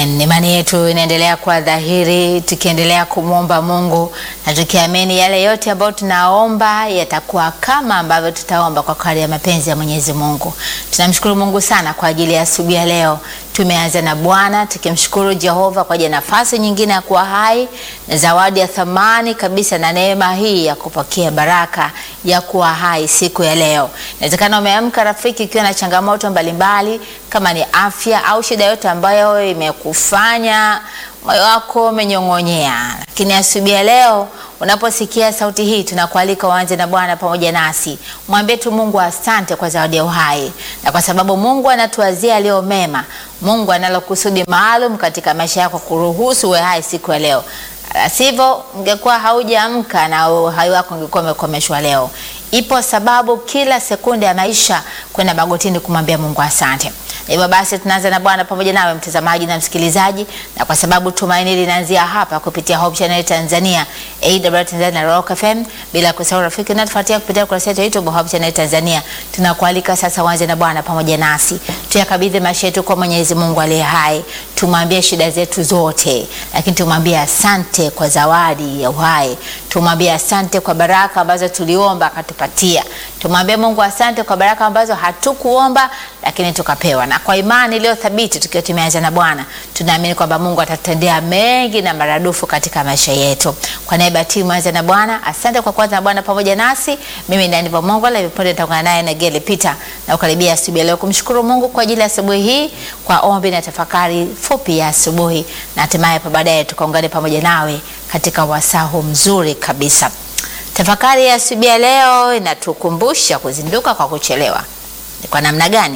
Amen. Imani yetu inaendelea kuwa dhahiri tukiendelea kumwomba Mungu na tukiamini yale yote ambayo tunaomba yatakuwa kama ambavyo tutaomba kwa kadri ya mapenzi ya Mwenyezi Mungu. Tunamshukuru Mungu sana kwa ajili ya asubuhi ya leo. Tumeanza na Bwana tukimshukuru Jehova kwa ajili ya nafasi nyingine ya kuwa hai na zawadi ya thamani kabisa na neema hii ya kupokea baraka ya kuwa hai siku ya leo. Inawezekana umeamka rafiki, ukiwa na changamoto mbalimbali kama ni afya au shida yote ambayo imekufanya moyo wako umenyong'onyea, lakini asubuhi ya leo unaposikia sauti hii, tunakualika uanze na Bwana pamoja nasi. Mwambie tu Mungu asante kwa zawadi ya uhai, na kwa sababu Mungu anatuwazia aliyo mema. Mungu analo kusudi maalum katika maisha yako kuruhusu uwe hai siku ya leo. Sivyo ungekuwa haujaamka na uhai wako ungekuwa umekomeshwa leo. Ipo sababu kila sekunde ya maisha kwenda magotini kumwambia Mungu asante. Hivyo basi tunaanza na Bwana pamoja nawe mtazamaji na msikilizaji, na kwa sababu tumaini linaanzia hapa kupitia Hope Channel Tanzania, AWR Tanzania na Rock FM, bila kusahau rafiki unatufuatia kupitia kurasa yetu ya YouTube Hope Channel Tanzania. Tunakualika sasa uanze na Bwana pamoja nasi, tuyakabidhi maisha yetu kwa Mwenyezi Mungu aliye hai, tumwambie shida zetu zote, lakini tumwambie asante kwa zawadi ya uhai, tumwambie asante kwa baraka ambazo tuliomba akatupatia, tumwambie Mungu asante kwa baraka ambazo hatukuomba lakini tukapewa na kwa imani iliyo thabiti, tukiwa tumeanza na Bwana, tunaamini kwamba Mungu atatutendea mengi na maradufu katika maisha yetu. Kwa niaba ya timu anza na Bwana, asante kwa kuanza na Bwana pamoja nasi. Mimi ndani kwa Mungu la viponde nitaungana naye na Gele Peter na ukaribia asubuhi leo kumshukuru Mungu kwa ajili ya asubuhi hii, kwa ombi na tafakari fupi ya asubuhi, na hatimaye pa baadaye tukaungane pamoja nawe katika wasahu mzuri kabisa. Tafakari ya asubuhi ya leo inatukumbusha kuzinduka kwa kuchelewa. Ni kwa namna gani?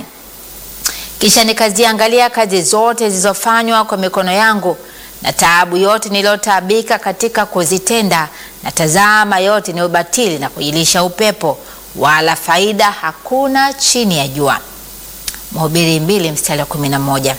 Kisha nikaziangalia kazi zote zilizofanywa kwa mikono yangu na taabu yote niliyotaabika katika kuzitenda, na tazama, yote ni ubatili na kujilisha upepo, wala faida hakuna chini ya jua. Mhubiri mbili mstari wa kumi na moja.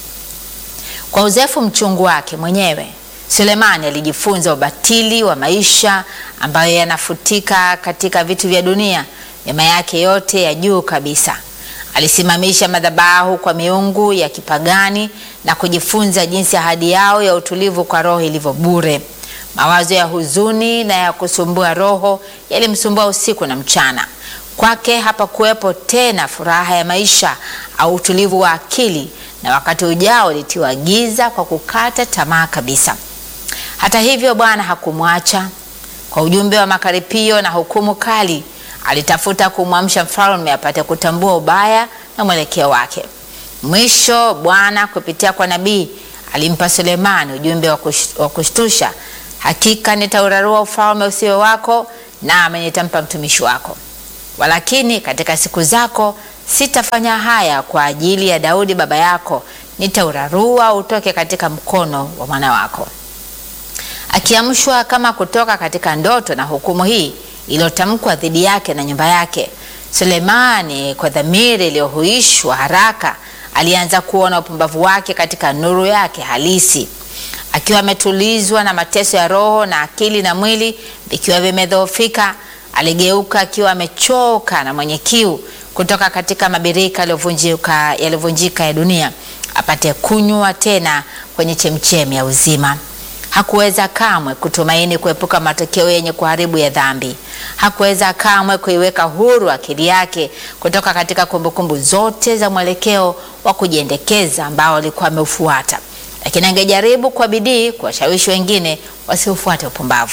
Kwa uzoefu mchungu wake mwenyewe Sulemani alijifunza ubatili wa maisha ambayo yanafutika katika vitu vya dunia, mema yake yote ya juu kabisa. Alisimamisha madhabahu kwa miungu ya kipagani na kujifunza jinsi ahadi yao ya utulivu kwa roho ilivyo bure. Mawazo ya huzuni na ya kusumbua roho yalimsumbua usiku na mchana. Kwake hapakuwepo tena furaha ya maisha au utulivu wa akili, na wakati ujao ulitiwa giza kwa kukata tamaa kabisa. Hata hivyo, Bwana hakumwacha. Kwa ujumbe wa makaripio na hukumu kali alitafuta kumwamsha mfalme apate kutambua ubaya na mwelekeo wake. Mwisho Bwana kupitia kwa nabii alimpa Sulemani ujumbe wa kushtusha: hakika nitaurarua ufalme usio wako, nami nitampa mtumishi wako, walakini katika siku zako sitafanya haya kwa ajili ya Daudi baba yako, nitaurarua utoke katika mkono wa mwana wako. Akiamshwa kama kutoka katika ndoto na hukumu hii iliyotamkwa dhidi yake na nyumba yake, Sulemani kwa dhamiri iliyohuishwa haraka alianza kuona upumbavu wake katika nuru yake halisi. Akiwa ametulizwa na mateso ya roho na akili na mwili vikiwa vimedhoofika, aligeuka akiwa amechoka na mwenye kiu kutoka katika mabirika yaliyovunjika ya dunia apate kunywa tena kwenye chemchemi ya uzima. Hakuweza kamwe kutumaini kuepuka matokeo yenye kuharibu ya dhambi. Hakuweza kamwe kuiweka huru akili yake kutoka katika kumbukumbu zote za mwelekeo wa kujiendekeza ambao alikuwa ameufuata, lakini angejaribu kwa bidii kuwashawishi wengine wasiufuate upumbavu.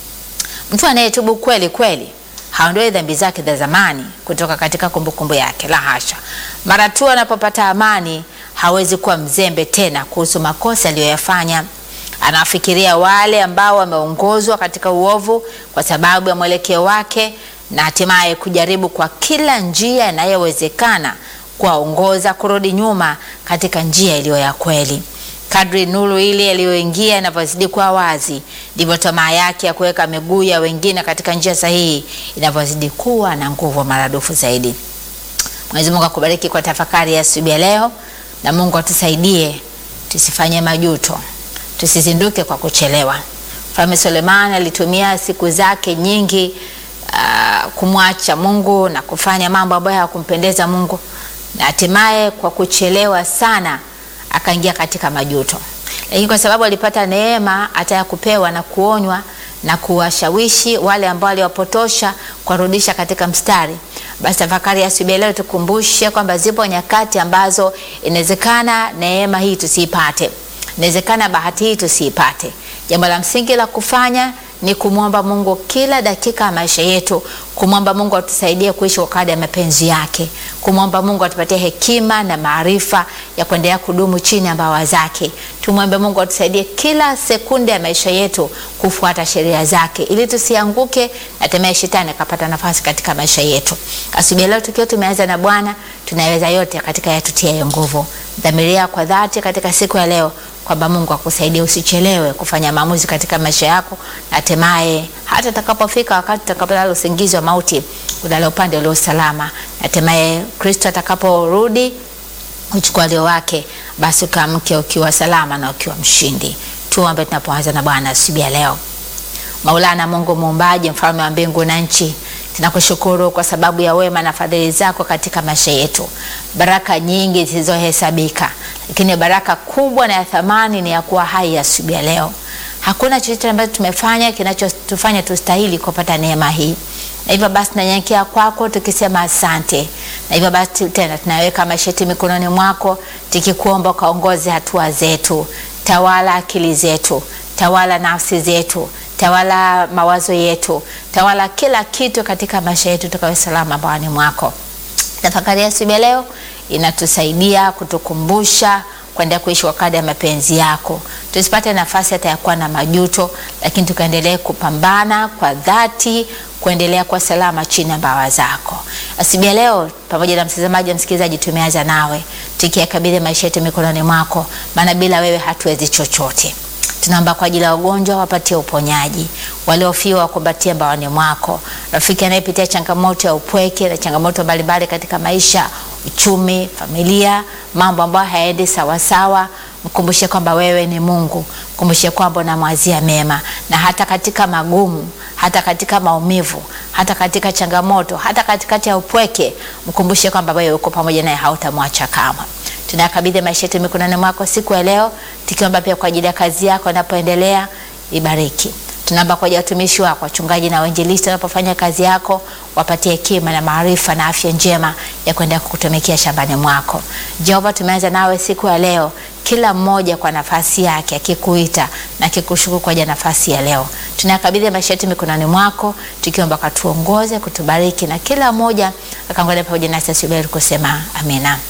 Mtu anayetubu kweli kweli haondoi dhambi zake za zamani kutoka katika kumbukumbu yake, la hasha. Mara tu anapopata amani, hawezi kuwa mzembe tena kuhusu makosa aliyoyafanya. Anawafikiria wale ambao wameongozwa katika uovu kwa sababu ya mwelekeo wake, na hatimaye kujaribu kwa kila njia inayowezekana kuwaongoza kurudi nyuma katika njia iliyo ya kweli. Kadri nuru ile iliyoingia inavyozidi kuwa wazi, ndivyo tamaa yake ya kuweka miguu ya wengine katika njia sahihi inavyozidi kuwa na nguvu maradufu zaidi. Mwenyezi Mungu akubariki kwa tafakari ya asubuhi ya leo, na Mungu atusaidie tusifanye majuto tusizinduke kwa kuchelewa. Mfalme Sulemani alitumia siku zake nyingi uh, kumwacha Mungu na kufanya mambo ambayo hayakumpendeza Mungu, na hatimaye kwa kuchelewa sana akaingia katika majuto, lakini kwa sababu alipata neema hata ya kupewa na kuonywa na kuwashawishi wale ambao aliwapotosha kuwarudisha katika mstari, basi tafakari ya asubuhi ya leo tukumbushe kwamba zipo nyakati ambazo inawezekana neema hii tusiipate, inawezekana bahati hii tusiipate. Jambo la msingi la kufanya ni kumwomba Mungu kila dakika ya maisha yetu, kumwomba Mungu atusaidie kuishi kwa kadri ya mapenzi yake, kumwomba Mungu atupatie hekima na maarifa ya kuendelea kudumu chini ya mbawa zake. Tumwombe Mungu atusaidie kila sekunde ya maisha yetu kufuata sheria zake, ili tusianguke na hatimaye shetani akapata nafasi katika maisha yetu. Asubuhi leo tukiwa tumeanza na Bwana, tunaweza yote katika yatutiayo nguvu. Dhamiria kwa dhati katika siku ya leo kwamba Mungu akusaidie usichelewe kufanya maamuzi katika maisha yako, na hatimaye hata utakapofika wakati utakapolala usingizi wa mauti, ulale upande ulio salama, na hatimaye Kristo atakaporudi uchukua leo wake, basi ukaamke ukiwa salama na ukiwa mshindi. Tuombe tunapoanza na Bwana asubuhi ya leo. Maulana Mungu muumbaji, mfalme wa mbingu na nchi, tunakushukuru kwa sababu ya wema na fadhili zako katika maisha yetu, baraka nyingi zisizohesabika, lakini baraka kubwa na ya thamani ni ya kuwa hai asubuhi ya leo. Hakuna chochote ambacho tumefanya kinachotufanya tustahili kupata neema hii, na hivyo basi tunanyenyekea kwako tukisema asante, na hivyo basi tena tunaweka maisha yetu mikononi mwako, tukikuomba ukaongoze hatua zetu, tawala akili zetu, tawala nafsi zetu tawala mawazo yetu, tawala kila kitu katika maisha yetu, tukawe salama bawani mwako. Tafakari ya asubuhi ya leo inatusaidia kutukumbusha kuendelea kuishi kwa kadri ya mapenzi yako, tusipate nafasi hata ya kuwa na majuto, lakini tukaendelee kupambana kwa dhati kuendelea kwa salama chini ya mbawa zako. Asubuhi ya leo, pamoja na mtazamaji na msikilizaji, tumeanza nawe tukiyakabidhi maisha yetu mikononi mwako, maana bila wewe hatuwezi chochote. Tunaomba kwa ajili ya wagonjwa, wapatie uponyaji, waliofiwa wakumbatie mbawani mwako, rafiki anayepitia changamoto ya upweke na changamoto mbalimbali katika maisha, uchumi, familia, mambo ambayo hayaendi sawasawa, mkumbushe kwamba wewe ni Mungu, mkumbushe kwamba unamwazia mema, na hata katika magumu, hata katika maumivu, hata katika changamoto, hata katikati ya upweke, mkumbushe kwamba wewe uko pamoja naye, hautamwacha kamwe. Tunakabidhi maisha yetu mikononi mwako siku ya leo, tukiomba pia kwa ajili ya kazi yako inapoendelea, ibariki. Tunaomba kwa ajili ya watumishi wako, wachungaji na wainjilisti wanapofanya kazi yako, wapatie hekima na maarifa na afya njema ya kuendelea kukutumikia shambani mwako. Jehova, tumeanza nawe siku ya leo, kila mmoja kwa nafasi yake akikuita na akikushukuru kwa ajili ya nafasi ya leo. Tunakabidhi maisha yetu mikononi mwako, tukiomba katuongoze, kutubariki na kila mmoja akaangalia pamoja nasi asubuhi kusema amina.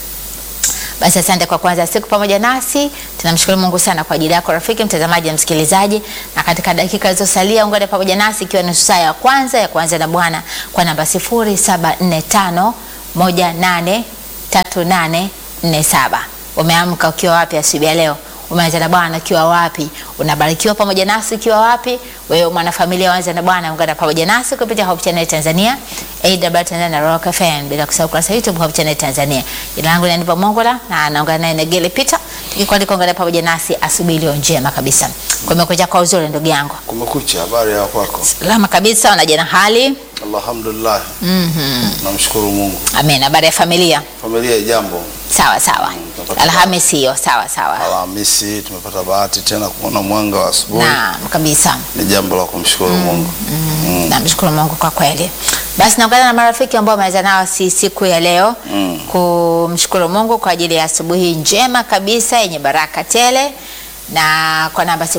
Basi asante kwa kuanza siku pamoja nasi. Tunamshukuru Mungu sana kwa ajili yako rafiki mtazamaji na msikilizaji, na katika dakika zilizosalia ungane pamoja nasi ikiwa nusu saa ya kwanza ya kuanza na Bwana kwa namba 0745183847. Umeamka ukiwa wapi asubuhi ya leo? Umeanza na Bwana ukiwa wapi? Unabarikiwa pamoja nasi ukiwa wapi? Wewe mwanafamilia waanza na Bwana, ungana pamoja nasi kupitia Hope Channel Tanzania, AW Tanzania na Rock FM, bila kusahau kurasa YouTube Hope Channel Tanzania. Jina langu ni Aniva Mongola na naungana naye Negele Peter, tukikwalika ungana pamoja nasi asubuhi iliyo njema kabisa. Kumekucha kwa uzuri ndugu yangu. Kumekucha, habari ya kwako? Salama kabisa, unaje na hali? Alhamdulillah, Mhm. namshukuru Mungu. Amen. Habari ya familia? Familia ya jambo, Sawa sawa. tutapata- Alhamisi hiyo, sawa sawa. Alhamisi tumepata bahati tena kuona mwanga wa asubuhi, Naam, kabisa. ni jambo la kumshukuru Mungu. Mm. Namshukuru Mungu kwa kweli. Basi naungana na marafiki ambao wameweza nao si siku ya leo Mm. kumshukuru Mungu kwa ajili ya asubuhi njema kabisa yenye baraka tele, na kwa namba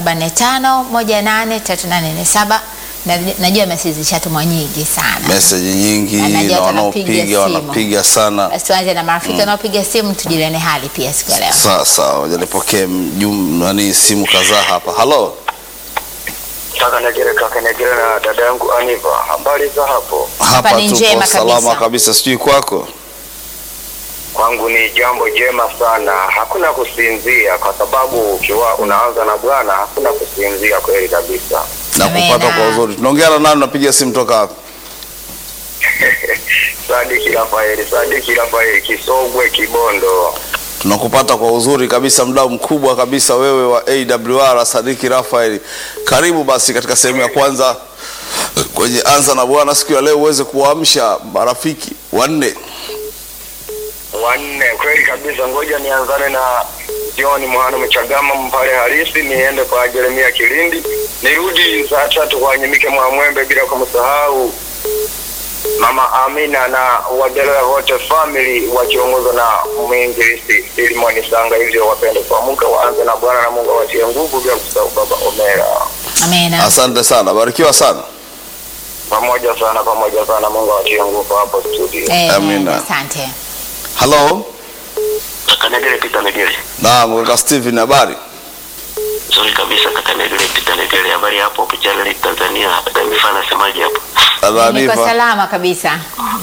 0745183847 na najua meseji zishatumwa nyingi sana. Meseji nyingi Na najua na watu wanaopiga wanapiga simu. wanapiga sana. Basi tuanze na marafiki wanaopiga simu, tujuliane hali pia siku ya leo. Sasa waja nipokee mjum- nani simu kadhaa hapa. Halo, Kaka Negere, kaka Negere na dada yangu Aniva, habari za hapo? hapa ni tuko njema salama kabisa. kabisa, sijui kwako. Kwangu ni jambo jema sana, hakuna kusinzia, kwa sababu ukiwa unaanza na Bwana hakuna kusinzia, kweli kabisa. na Amena. kupata kwa uzuri. Tunaongea na nani? Napiga simu toka hapa. Sadiki Rafaeli, Sadiki Rafaeli, Kisogwe, Kibondo. tunakupata kwa uzuri kabisa, mdau mkubwa kabisa wewe wa AWR Sadiki Rafael. Karibu basi katika sehemu ya kwanza kwenye anza na Bwana siku ya leo, uweze kuwaamsha marafiki wanne. wanne. Kweli kabisa, ngoja nianzane na John Mhano Mchagama mpale halisi, niende kwa Jeremia Kilindi, nirudi saa tatu kwa Nyimike Mwamwembe, bila kumsahau Mama Amina na Wadelea wote family wakiongozwa na mwinjilisti Filimoni Sanga. Hivyo wapende kuamka, waanze na Bwana na Mungu awatie nguvu, bila kusahau Baba Omera. Amina. Asante sana, barikiwa sana. Pamoja sana, pamoja sana, Mungu awatie nguvu hapo studio. Amen. Amina. Asante. Halo, Kaka Negele Peter Negele. naam, kaka Steven, habari? Nzuri kabisa kaka Negele Peter Negele. Habari hapo hapo Channel Tanzania. Dada Mifana nasemaje hapo? Niko Taarifa. salama kabisa.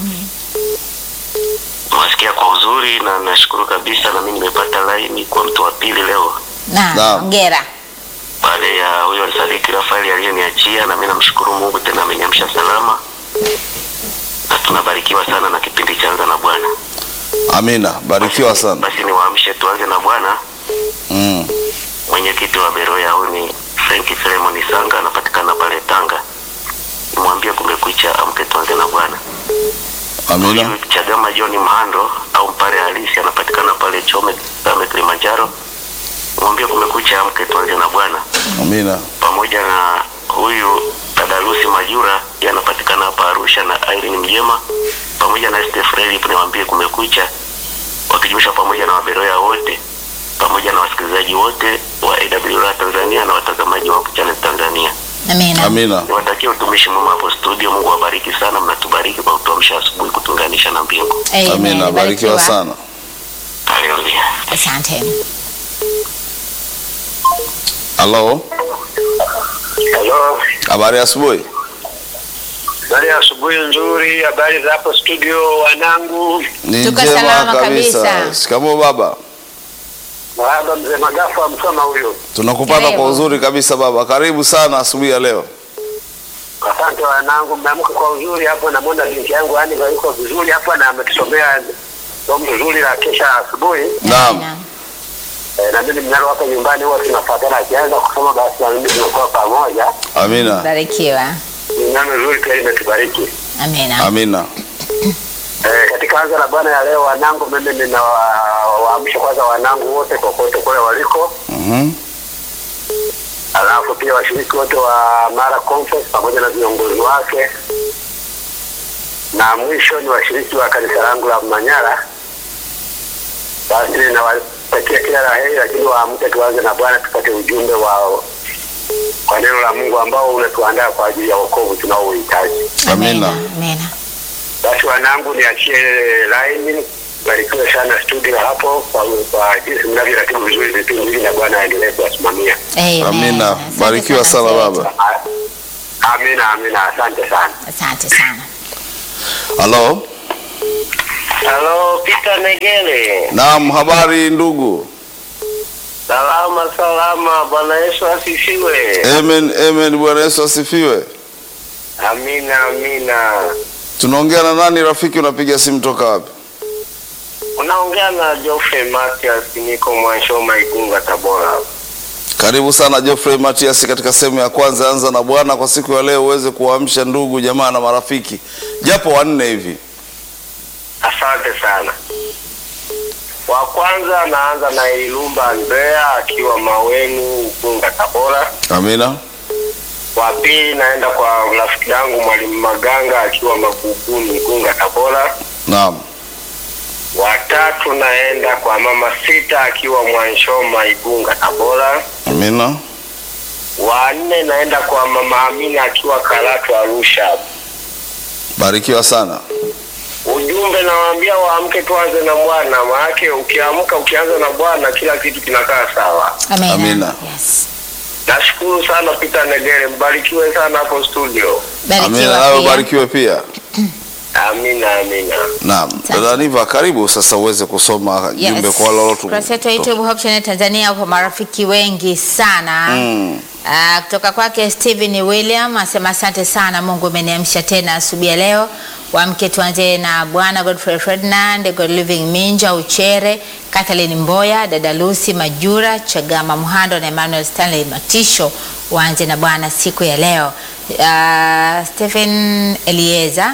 Nawasikia kwa uzuri na nashukuru kabisa na mimi nimepata laini kwa mtu wa pili leo. Naam, Naam. hongera. Baada ya huyo Sadiki Rafaeli aliyeniachia na mimi namshukuru Mungu tena ameniamsha salama. Na tunabarikiwa sana na kipindi cha Anza na Bwana. Amina, barikiwa sana. Basi niwaamshe tuanze na Bwana. Mm. Mwenyekiti wa Beroya huyu ni Frank Filemon Sanga anapatikana pale Tanga. Nimwambie kumekucha amke tuanze na Bwana. Amina, Huyu Chagama John Mhando au Mpare halisi anapatikana pale Chome Same Kilimanjaro. Mwambie kumekucha amke tuanze na Bwana. amina, Pamoja na huyu dada Lucy Majura yeye anapatikana hapa Arusha na Irene Mjema pamoja na Steph Relip niwaambie kumekucha wakijumuisha pamoja na waberoya wote pamoja na wasikilizaji wote wa AWR Tanzania na watazamaji wa Channel Tanzania. Amina. amina. Niwatakie utumishi mwema hapo studio. Mungu awabariki sana, mnatubariki kwa kutuamsha asubuhi kutunganisha na mbingu. Amen. Amina, barikiwa sana. Haleluya. Asante. Halo, Hello. habari ya asubuhi? Habari ya asubuhi nzuri, habari za hapo studio wanangu. Ni Tuko njema salama kabisa. kabisa. Shikamoo baba, Baba mzee Magafu amsoma huyo. tunakupata Karibu. kwa uzuri kabisa baba. Karibu sana asubuhi ya leo. Asante wanangu, mmeamka kwa uzuri hapo. Namwona binti yangu yani yuko vizuri hapa na ametusomea somo zuri la kesha asubuhi. Naam, Amina. E, na mimi mnalo hapa nyumbani huwa tunafuatana, akianza kusoma basi na mimi tunakuwa pamoja. amina, Barikiwa. Ni neno zuri pia limetubariki. Amina. amina. E, katika anza la Bwana ya leo wanangu, mimi ninawaamsha kwanza wanangu wote kokote kule waliko Mhm. alafu pia washiriki wote wa Mara Conference pamoja na viongozi wake, na mwisho ni washiriki wa kanisa langu la Manyara. Basi nawatakia kila la heri, lakini waamke tuanze na Bwana, tupate ujumbe wa kwa neno la Mungu ambao unatuandaa kwa ajili ya wokovu tunaohitaji. Amina. Amina. Basi wanangu, niachie laini. Barikiwe sana studio hapo kwa, kwa jinsi mnavyoratibu vizuri vipindi hivi, na Bwana aendelee kuwasimamia. Amen. Amina. Asante Barikiwa sana mzee baba. wetu. Amina, amina, asante sana. Asante sana. Halo, Halo, Peter Negele. naam, habari ndugu? Salama salama, Bwana Yesu asifiwe. Amen, amen. Bwana Yesu asifiwe. Amina amina. Tunaongea na nani rafiki? Unapiga simu toka wapi? Unaongea na Geoffrey Matias, niko Mwanshoma Igunga, Tabora. Karibu sana Geoffrey Matias katika sehemu ya kwanza anza na Bwana kwa siku ya leo, uweze kuwaamsha ndugu jamaa na marafiki japo wanne hivi. Asante sana. Wa kwanza anaanza na Ilumba Andrea akiwa Maweni Igunga, Tabora. Amina, Wa pili naenda kwa rafiki yangu Mwalimu Maganga akiwa Maguguni Igunga, Tabora. naam, Wa tatu naenda kwa Mama Sita akiwa Mwanshoma Igunga, Tabora. amina, Wa nne naenda kwa Mama Amina akiwa Karatu Arusha. barikiwa sana. Ujumbe nawaambia waamke tuanze na Bwana, maanake ukiamka ukianza na Bwana kila kitu kinakaa sawa. Amina. Amina. Yes. Nashukuru sana Peter Negere, mbarikiwe sana hapo studio. Amina, Barikiwa nawe pia. ubarikiwe pia. Amina, amina. Naam, dada Niva, karibu sasa uweze kusoma jumbe kwa wale walotu- Kurasa yetu ya YouTube Hope Channel Tanzania upo marafiki wengi sana Mm. Ah, kutoka kwake Steven William asema asante sana, Mungu umeniamsha tena asubuhi ya leo. Wamke tuanze na Bwana Godfrey Ferdinand, God Living Minja Uchere, Kathleen Mboya, dada Lucy Majura, Chagama Mhando na Emmanuel Stanley Matisho. Waanze na Bwana siku ya leo. Uh, Stephen Elieza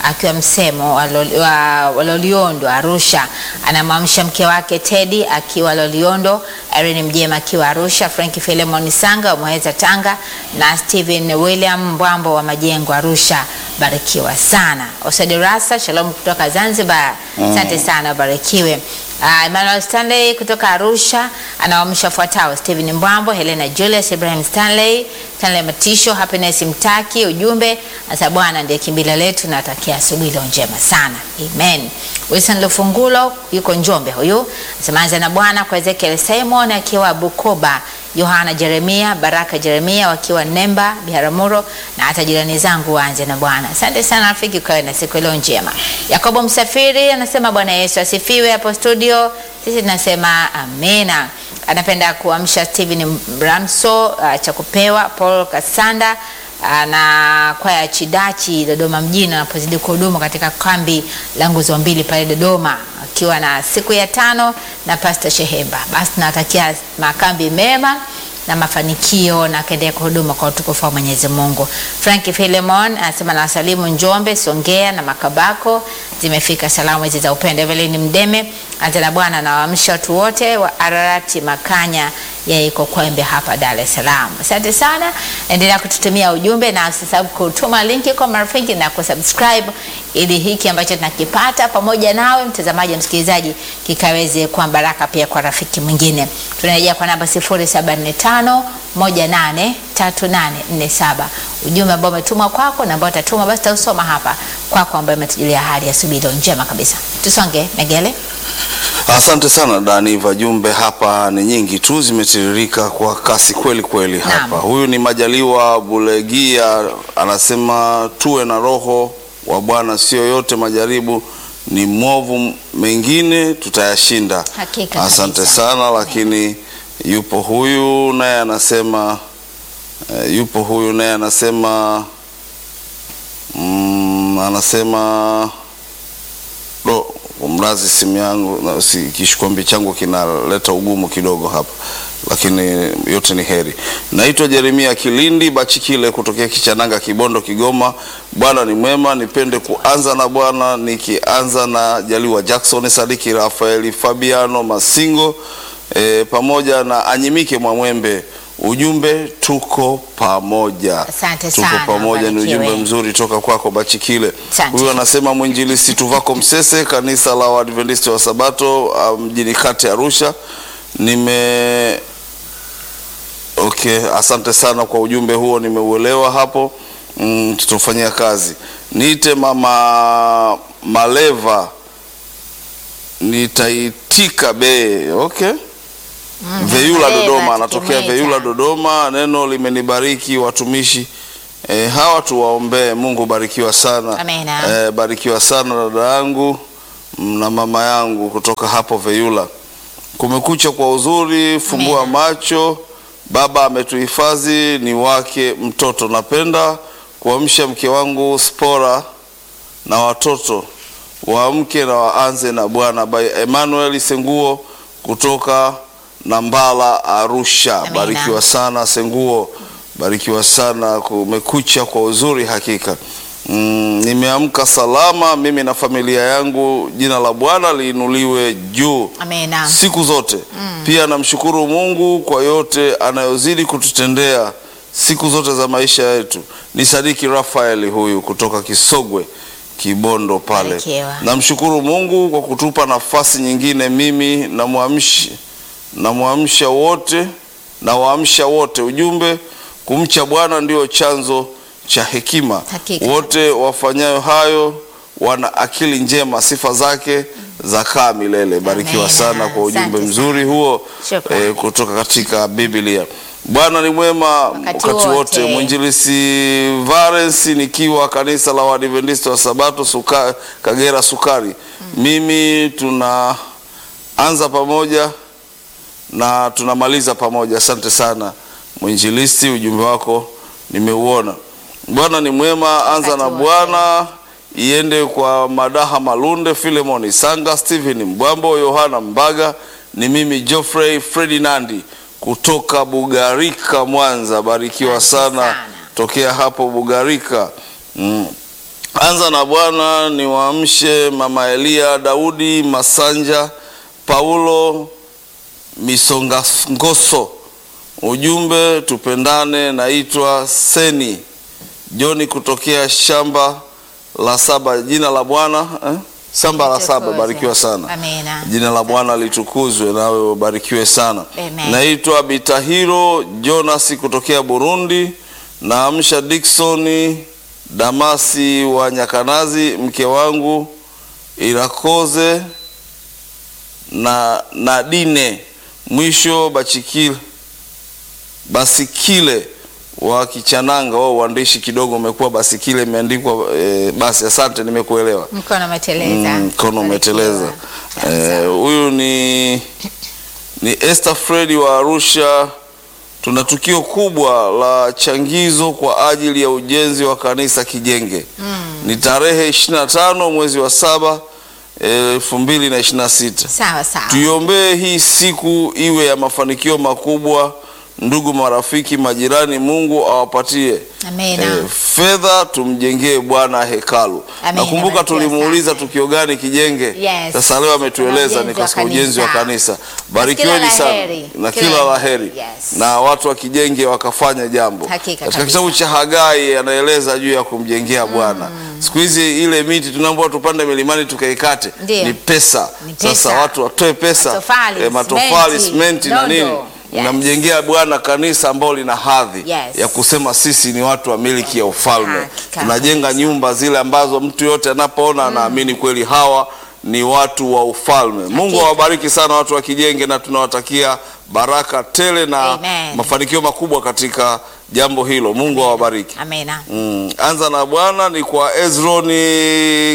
akiwa msemo wa Lol- wa wa Loliondo Arusha, anamwamsha mke wake Teddy akiwa Loliondo, Irene Mjema akiwa Arusha, Frank Philemon Sanga wa Muheza Tanga na Steven William Mbwambo wa Majengo Arusha. Barikiwa sana. Osade Rasa, shalom kutoka Zanzibar. Asante sana, barikiwe. Uh, Emmanuel Stanley kutoka Arusha anawaamsha wafuatao: Steven Mbwambo, Helena Julius, Ibrahim Stanley, Stanley Matisho, Happiness Mtaki. Ujumbe asa Bwana ndiye kimbilio letu, na atakia asubuhi leo njema sana, amen. Wilson Lufungulo yuko Njombe, huyu asemaanza na Bwana kwa Ezekiel Simon akiwa Bukoba, Yohana Jeremia, Baraka Jeremia wakiwa Nemba, Biharamulo na hata jirani zangu waanze na Bwana. Asante sana rafiki, ukawe na siku leo njema. Yakobo Msafiri anasema Bwana Yesu asifiwe hapo studio. Sisi tunasema amina. Anapenda kuamsha Steven Bramso uh, cha kupewa Paul Kasanda uh, na kwaya ya Chidachi Dodoma mjini anapozidi kuhudumu katika kambi la nguzo mbili pale Dodoma akiwa na siku ya tano na Pastor Shehemba. Basi tunawatakia makambi mema na mafanikio na akaendelea kuhuduma kwa utukufu wa Mwenyezi Mungu. Frank Philemon anasema na wasalimu Njombe, Songea na Makabako zimefika salamu hizi za upendo. Evelyn Mdeme anza na Bwana na waamsha watu wote wa Ararati Makanya yeye iko Kwembe hapa Dar es Salaam. Asante sana, endelea kututumia ujumbe na usisahau kutuma linki kwa marafiki na kusubscribe ili hiki ambacho tunakipata pamoja nawe mtazamaji, msikilizaji, kikaweze kuwa baraka pia kwa rafiki mwingine. Tunarejea kwa namba 0745 183847 ujumbe ambao umetumwa kwako na ambao utatuma basi tausoma hapa kwako, ambayo umetujulia hali ya subiri njema kabisa. Tusonge Megele. Asante sana Daniva, jumbe hapa ni nyingi tu, zimetiririka kwa kasi kweli kweli hapa. Naam. Huyu ni Majaliwa Bulegia, anasema tuwe na roho wa Bwana, sio yote majaribu ni mwovu, mengine tutayashinda. Hakika Asante kabisa. sana, lakini yupo huyu naye anasema eh, yupo huyu naye anasema mm, anasema do mrazi simu yangu na si, kishikwambi changu kinaleta ugumu kidogo hapa, lakini yote ni heri. Naitwa Jeremia Kilindi Bachikile kutokea Kichananga, Kibondo, Kigoma. Bwana ni mwema, nipende kuanza na Bwana nikianza na Jaliwa Jackson, Sadiki Rafaeli, Fabiano Masingo e, pamoja na Anyimike Mwamwembe. Ujumbe tuko pamoja, Asante tuko sana, pamoja. Ni ubarikiwe. ujumbe mzuri toka kwako Bachikile. Asante. Huyu anasema mwinjilisti Tuvako Msese, kanisa la Waadventista wa Sabato uh, mjini kati Arusha. Nime okay, asante sana kwa ujumbe huo, nimeuelewa hapo. Mm, tutafanyia kazi. Niite mama Maleva, nitaitika be okay. Veyula Maleva, Dodoma, anatokea tukimwita. Veyula Dodoma. Neno limenibariki watumishi e, hawa tuwaombee. Mungu barikiwa sana. Amina. E, barikiwa sana dada yangu mm, na mama yangu kutoka hapo Veyula. Kumekucha kwa uzuri, fungua Amina. macho. Baba ametuhifadhi, ni wake mtoto. Napenda kuamsha mke wangu Spora na watoto waamke na waanze na Bwana. By Emmanuel Senguo kutoka Nambala, Arusha. Amina. Barikiwa sana Senguo, barikiwa sana. Kumekucha kwa uzuri hakika. Mm, nimeamka salama mimi na familia yangu. Jina la Bwana liinuliwe juu Amina. siku zote. Pia namshukuru Mungu kwa yote anayozidi kututendea siku zote za maisha yetu. Ni Sadiki Rafaeli huyu kutoka Kisogwe Kibondo pale. Barikiwa. Namshukuru Mungu kwa kutupa nafasi nyingine. Mimi namwamshi namwamsha wote na waamsha wote, ujumbe kumcha Bwana ndio chanzo cha hekima. Hakika. Wote wafanyayo hayo wana akili njema, sifa zake zakaa milele. Barikiwa Amina. sana kwa ujumbe Asante mzuri sana. huo Shukrani. eh, kutoka katika Biblia. Bwana ni mwema Wakati wakati wote. wote. Mwinjilisi Valens nikiwa kanisa la Waadventista wa Sabato suka, Kagera Sukari. Mimi tunaanza pamoja na tunamaliza pamoja. Asante sana mwinjilisti, ujumbe wako nimeuona. Bwana ni mwema, anza Wakati na wote. Bwana iende kwa Madaha Malunde, Filemon Sanga, Stephen Mbwambo, Yohana Mbaga. Ni mimi Geoffrey Ferdinandi kutoka Bugarika, Mwanza. Barikiwa Asante sana sana. tokea hapo Bugarika. Mm. Anza na Bwana ni waamshe Mama Elia, Daudi Masanja, Paulo Misongangoso. Ujumbe tupendane. Naitwa Seni Joni kutokea shamba la saba. Jina la Bwana eh? Shamba la saba, Litukuzwe. barikiwa sana. Amina. Jina la Bwana litukuzwe, nawe ubarikiwe sana. Amen. Naitwa Bitahiro Jonas kutokea Burundi. Naamsha Diksoni Damasi wa Nyakanazi, mke wangu Irakoze na Nadine, mwisho Bachikile Basikile wa Kichananga. Wao uandishi kidogo umekuwa Basikile imeandikwa eh, basi. Asante, nimekuelewa. Mkono umeteleza. Mm, mkono umeteleza. Eh, Huyu ni ni Esther Fredi wa Arusha. Tuna tukio kubwa la changizo kwa ajili ya ujenzi wa kanisa Kijenge. Ni tarehe 25 mwezi wa saba elfu mbili na ishirini na sita. Sawa sawa. Tuiombee hii siku iwe ya mafanikio makubwa. Ndugu, marafiki, majirani, Mungu awapatie Amina. eh, fedha tumjengee Bwana hekalu. Amina, Nakumbuka barikiwa tulimuuliza sana. tukio gani kijenge. Yes. Sasa leo ametueleza Kuna ni ujenzi wa katika ujenzi wa kanisa. kanisa. kila Barikiweni la sana heri. na Kila kila la la heri. heri Yes. na watu wa kijenge wakafanya jambo. Hakika Katika kabisa. kitabu cha Hagai anaeleza juu ya kumjengea Bwana. Siku hizi ile miti tunaambiwa tupande milimani tukaikate Ndiyo. ni pesa. Ni pesa. Sasa watu watoe pesa Matofali, matofali, simenti, simenti na nondo. nini Yes. namjengea Bwana kanisa ambalo lina hadhi Yes. ya kusema sisi ni watu wa miliki ya ufalme. Hakika Tunajenga kabisa. nyumba zile ambazo mtu yote anapoona anaamini kweli hawa ni watu wa ufalme. Mungu Hakika. awabariki sana watu wa Kijenge na tunawatakia baraka tele na Amen. mafanikio makubwa katika jambo hilo. Mungu awabariki. Amina. Mm, anza na Bwana ni kwa Ezroni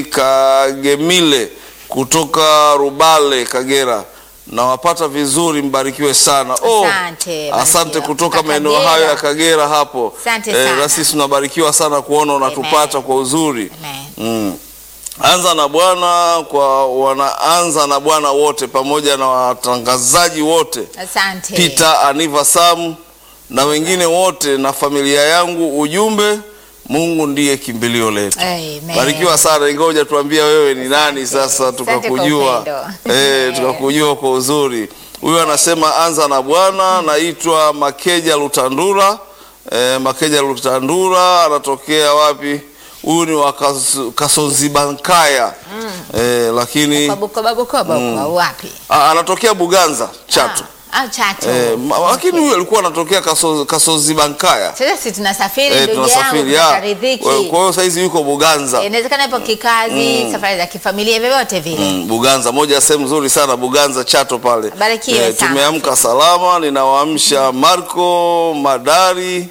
Kagemile kutoka Rubale, Kagera. Nawapata vizuri, mbarikiwe sana. Oh, Asante, asante barikiwa. kutoka Kutoka maeneo Kagera. hayo ya Kagera hapo. Asante Eh, sana. na sisi tunabarikiwa sana kuona unatupata Amen. kwa uzuri. Amen. Mm. Anza na Bwana kwa wanaanza na Bwana wote pamoja na watangazaji wote Asante. Peter Aniva Sam na wengine wote na familia yangu. Ujumbe, Mungu ndiye kimbilio letu. Amen. Barikiwa sana, ingoja tuambia wewe ni nani sasa, Asante kwa tukakujua upendo. eh, tukakujua kwa uzuri. Huyu anasema anza na Bwana. Naitwa Makeja Lutandura. Eh, Makeja Lutandura anatokea wapi? Huyu ni wa Kas- Kasonzibankaya eh, lakini Kwa Bukoba Bukoba kwa wapi? ah, anatokea Buganza Chato. Ah, ah, Chato. Eh, ma- lakini huyu alikuwa anatokea Kaso- Kasozibankaya. Sasa si tunasafiri Eh, ndugu yangu tunasafiri ya. tutaridhiki. Kwa kwa hiyo saizi yuko Buganza. Eh, Inawezekana ipo kikazi, safari za kifamilia vyovyote vile. Mm, Buganza, moja ya sehemu nzuri sana Buganza Chato pale. Barikiwe sana. tumeamka salama, ninawaamsha Marco Madari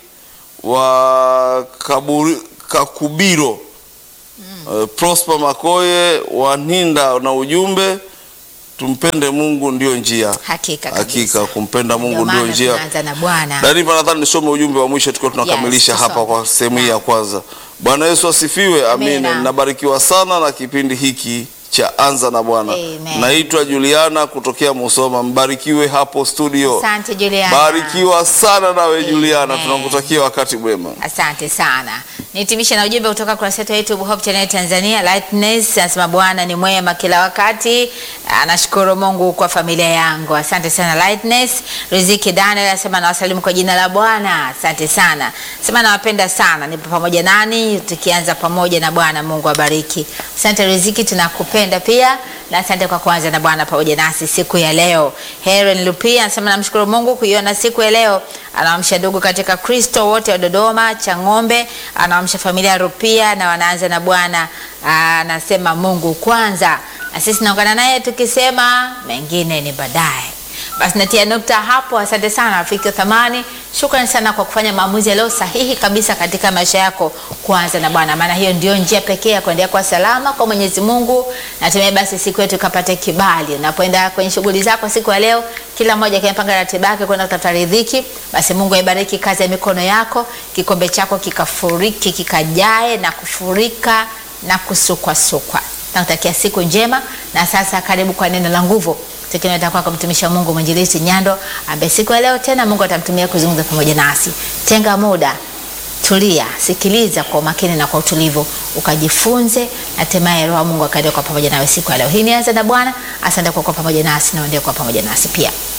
wa Kaburi, Kakubiro Eh, Prosper Makoye wa Ninda na ujumbe tumpende Mungu ndio njia. Hakika kabisa. Hakika kumpenda Mungu Ndio ndio maana njia. tunaanza na Bwana. Danipa, nadhani nisome ujumbe wa mwisho tukiwa tunakamilisha Yes, hapa tusome. kwa sehemu hii ya kwanza. Bwana Yesu asifiwe. Amina. Amina. Nabarikiwa sana na kipindi hiki cha Anza na Bwana. Amen. Naitwa Juliana kutokea Musoma. Mbarikiwe hapo studio. Asante Juliana. Barikiwa sana nawe Juliana, Amen. tunakutakia wakati mwema. Asante sana. Nihitimishe na ujumbe kutoka kurasa yetu ya YouTube Hope Channel Tanzania. Lightness anasema Bwana ni mwema kila wakati. Anashukuru Mungu kwa familia yangu. Asante sana Lightness. Riziki Daniel anasema nawasalimu kwa jina la Bwana. Asante sana. Sema nawapenda sana. Nipo pamoja nani tukianza pamoja na Bwana. Mungu abariki. Asante Riziki, tunakupenda pia na asante kwa kuanza na Bwana pamoja nasi siku ya leo. Helen Lupia anasema namshukuru Mungu kuiona siku ya leo. Anaamsha ndugu katika Kristo wote wa Dodoma cha ng'ombe, anaamsha familia ya Rupia na wanaanza na Bwana. Anasema Mungu kwanza, na sisi naungana naye tukisema mengine ni baadaye. Basi natia nukta hapo. Asante sana rafiki wa thamani, shukrani sana kwa kufanya maamuzi yaliyo sahihi kabisa katika maisha yako, kuanza na Bwana, maana hiyo ndio njia pekee ya kuendelea kwa salama kwa Mwenyezi Mungu. Natumai basi siku yetu ikapate kibali. Unapoenda kwenye shughuli zako siku ya leo, kila mmoja akipanga ratiba yake kwenda kutafuta riziki, basi Mungu aibariki kazi ya mikono yako, kikombe chako kikafuriki, kikajae na kufurika na kusukwasukwa. Nakutakia siku njema, na sasa karibu kwa neno la nguvu tukineta kwako mtumishi wa Mungu mwinjilisti Nyando ambaye siku ya leo tena Mungu atamtumia kuzungumza pamoja nasi. Tenga muda tulia, sikiliza kwa umakini na kwa utulivu, ukajifunze na hatimaye Roho wa Mungu akaende kwa pamoja nawe siku ya leo. Hii ni Anza na Bwana. Asante kwa kuwa pamoja nasi na uendelee kuwa pamoja nasi pia.